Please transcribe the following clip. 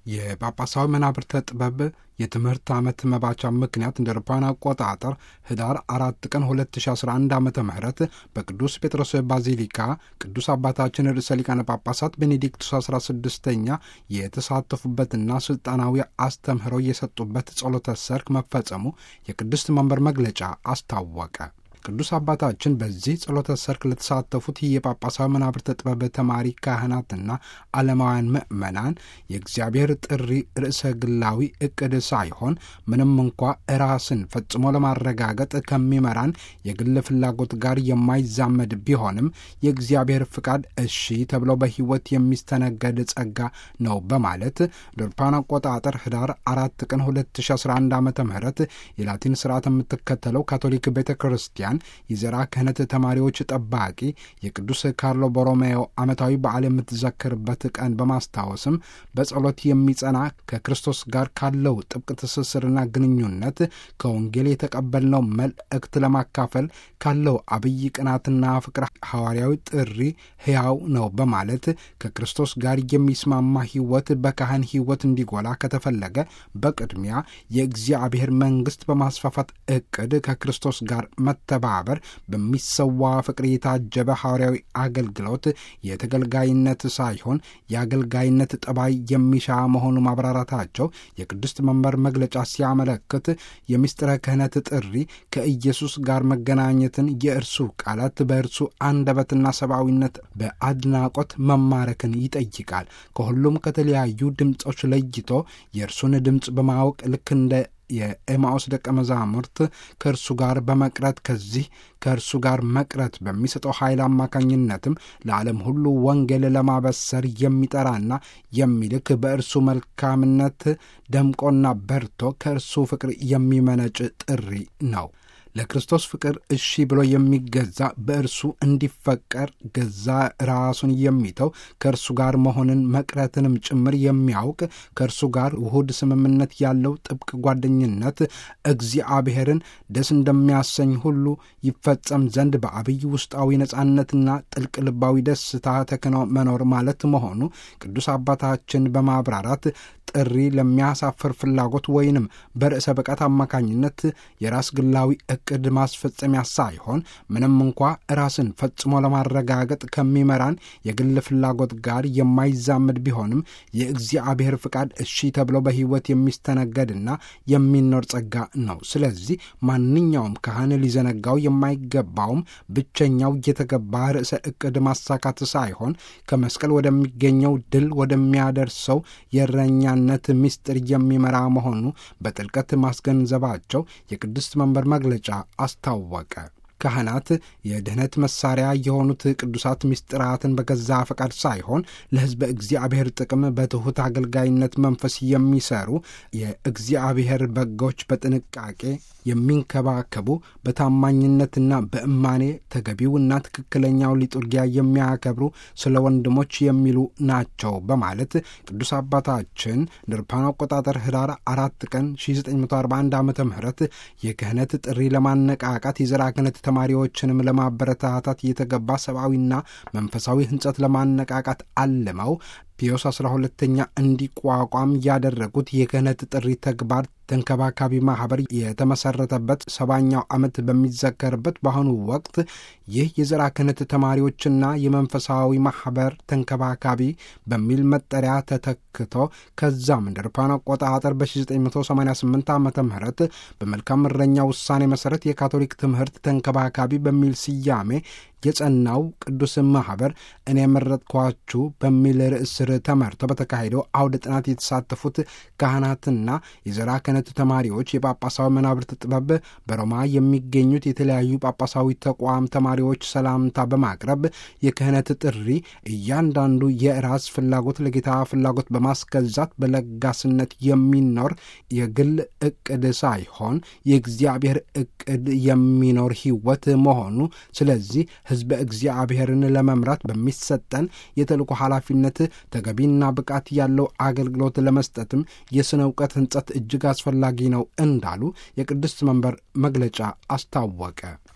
የጳጳሳዊ መናብርተ ጥበብ የትምህርት ዓመት መባቻ ምክንያት እንደ አውሮፓውያን አቆጣጠር ህዳር አራት ቀን 2011 ዓ ም በቅዱስ ጴጥሮስ ባዚሊካ ቅዱስ አባታችን ርዕሰ ሊቃነ ጳጳሳት ቤኔዲክቱስ 16ኛ የተሳተፉበትና ስልጣናዊ አስተምህሮ የሰጡበት ጸሎተ ሰርክ መፈጸሙ የቅድስት መንበር መግለጫ አስታወቀ። ቅዱስ አባታችን በዚህ ጸሎተ ሰርክ ለተሳተፉት የጳጳሳዊ መናብርተ ጥበብ ተማሪ ካህናትና ዓለማውያን ምዕመናን የእግዚአብሔር ጥሪ ርዕሰ ግላዊ እቅድ ሳይሆን ምንም እንኳ ራስን ፈጽሞ ለማረጋገጥ ከሚመራን የግል ፍላጎት ጋር የማይዛመድ ቢሆንም የእግዚአብሔር ፍቃድ እሺ ተብለው በሕይወት የሚስተነገድ ጸጋ ነው በማለት ዶርፓን አቆጣጠር ህዳር አራት ቀን 2011 ዓ ም የላቲን ስርዓት የምትከተለው ካቶሊክ ቤተ ክርስቲያን የዘራ ክህነት ተማሪዎች ጠባቂ የቅዱስ ካርሎ ቦሮሜዮ ዓመታዊ በዓል የምትዘክርበት ቀን በማስታወስም በጸሎት የሚጸና ከክርስቶስ ጋር ካለው ጥብቅ ትስስርና ግንኙነት ከወንጌል የተቀበልነው መልእክት ለማካፈል ካለው አብይ ቅናትና ፍቅር ሐዋርያዊ ጥሪ ሕያው ነው በማለት ከክርስቶስ ጋር የሚስማማ ሕይወት በካህን ሕይወት እንዲጎላ ከተፈለገ በቅድሚያ የእግዚአብሔር መንግሥት በማስፋፋት ዕቅድ ከክርስቶስ ጋር መተባ ማህበር በሚሰዋ ፍቅር የታጀበ ሐዋርያዊ አገልግሎት የተገልጋይነት ሳይሆን የአገልጋይነት ጠባይ የሚሻ መሆኑ ማብራራታቸው የቅድስት መንበር መግለጫ ሲያመለክት የምስጢረ ክህነት ጥሪ ከኢየሱስ ጋር መገናኘትን፣ የእርሱ ቃላት በእርሱ አንደበትና ሰብአዊነት በአድናቆት መማረክን ይጠይቃል። ከሁሉም ከተለያዩ ድምፆች ለይቶ የእርሱን ድምፅ በማወቅ ልክ እንደ የኤማኦስ ደቀ መዛሙርት ከእርሱ ጋር በመቅረት ከዚህ ከእርሱ ጋር መቅረት በሚሰጠው ኃይል አማካኝነትም ለዓለም ሁሉ ወንጌል ለማበሰር የሚጠራና የሚልክ በእርሱ መልካምነት ደምቆና በርቶ ከእርሱ ፍቅር የሚመነጭ ጥሪ ነው። ለክርስቶስ ፍቅር እሺ ብሎ የሚገዛ በእርሱ እንዲፈቀር ገዛ ራሱን የሚተው ከእርሱ ጋር መሆንን መቅረትንም ጭምር የሚያውቅ ከእርሱ ጋር ውሁድ ስምምነት ያለው ጥብቅ ጓደኝነት እግዚአብሔርን ደስ እንደሚያሰኝ ሁሉ ይፈጸም ዘንድ በአብይ ውስጣዊ ነጻነትና ጥልቅ ልባዊ ደስታ ተክኖ መኖር ማለት መሆኑ ቅዱስ አባታችን በማብራራት ጥሪ ለሚያሳፍር ፍላጎት ወይንም በርዕሰ ብቃት አማካኝነት የራስ ግላዊ እቅድ ማስፈጸሚያ ሳይሆን ምንም እንኳ ራስን ፈጽሞ ለማረጋገጥ ከሚመራን የግል ፍላጎት ጋር የማይዛመድ ቢሆንም የእግዚአብሔር ፍቃድ እሺ ተብሎ በሕይወት የሚስተነገድና የሚኖር ጸጋ ነው። ስለዚህ ማንኛውም ካህን ሊዘነጋው የማይገባውም ብቸኛው የተገባ ርዕሰ እቅድ ማሳካት ሳይሆን ከመስቀል ወደሚገኘው ድል ወደሚያደርሰው የእረኛ ነት ምስጢር የሚመራ መሆኑ በጥልቀት ማስገንዘባቸው የቅድስት መንበር መግለጫ አስታወቀ። ካህናት የድኅነት መሳሪያ የሆኑት ቅዱሳት ምስጢራትን በገዛ ፈቃድ ሳይሆን ለሕዝበ እግዚአብሔር ጥቅም በትሑት አገልጋይነት መንፈስ የሚሰሩ የእግዚአብሔር በጎች በጥንቃቄ የሚንከባከቡ በታማኝነትና በእማኔ ተገቢውና ትክክለኛው ሊጡርጊያ የሚያከብሩ ስለ ወንድሞች የሚሉ ናቸው በማለት ቅዱስ አባታችን ንርፓን አቆጣጠር ህዳር አራት ቀን 1941 ዓ ም የክህነት ጥሪ ለማነቃቃት የዘራ ክህነት ተማሪዎችንም ለማበረታታት የተገባ ሰብአዊና መንፈሳዊ ህንጸት ለማነቃቃት አልመው ፒዮስ አስራ ሁለተኛ እንዲቋቋም ያደረጉት የክህነት ጥሪ ተግባር ተንከባካቢ ማህበር የተመሰረተበት ሰባኛው ዓመት በሚዘከርበት በአሁኑ ወቅት ይህ የዘራ ክህነት ተማሪዎችና የመንፈሳዊ ማህበር ተንከባካቢ በሚል መጠሪያ ተተክቶ ከዛም እንደ አውሮፓውያን አቆጣጠር በ1988 ዓ ም በመልካም እረኛ ውሳኔ መሠረት የካቶሊክ ትምህርት ተንከባካቢ በሚል ስያሜ የጸናው ቅዱስ ማህበር እኔ የመረጥኳችሁ በሚል ርዕስ ስር ተመርቶ በተካሄደው አውደ ጥናት የተሳተፉት ካህናትና የዘራ ክህነት ተማሪዎች የጳጳሳዊ መናብርት ጥበብ በሮማ የሚገኙት የተለያዩ ጳጳሳዊ ተቋም ተማሪዎች ሰላምታ በማቅረብ የክህነት ጥሪ እያንዳንዱ የራስ ፍላጎት ለጌታ ፍላጎት በማስገዛት በለጋስነት የሚኖር የግል እቅድ ሳይሆን የእግዚአብሔር እቅድ የሚኖር ሕይወት መሆኑ ስለዚህ ሕዝበ እግዚአብሔርን ለመምራት በሚሰጠን የተልእኮ ኃላፊነት ተገቢና ብቃት ያለው አገልግሎት ለመስጠትም የሥነ እውቀት ሕንጸት እጅግ አስፈላጊ ነው እንዳሉ የቅድስት መንበር መግለጫ አስታወቀ።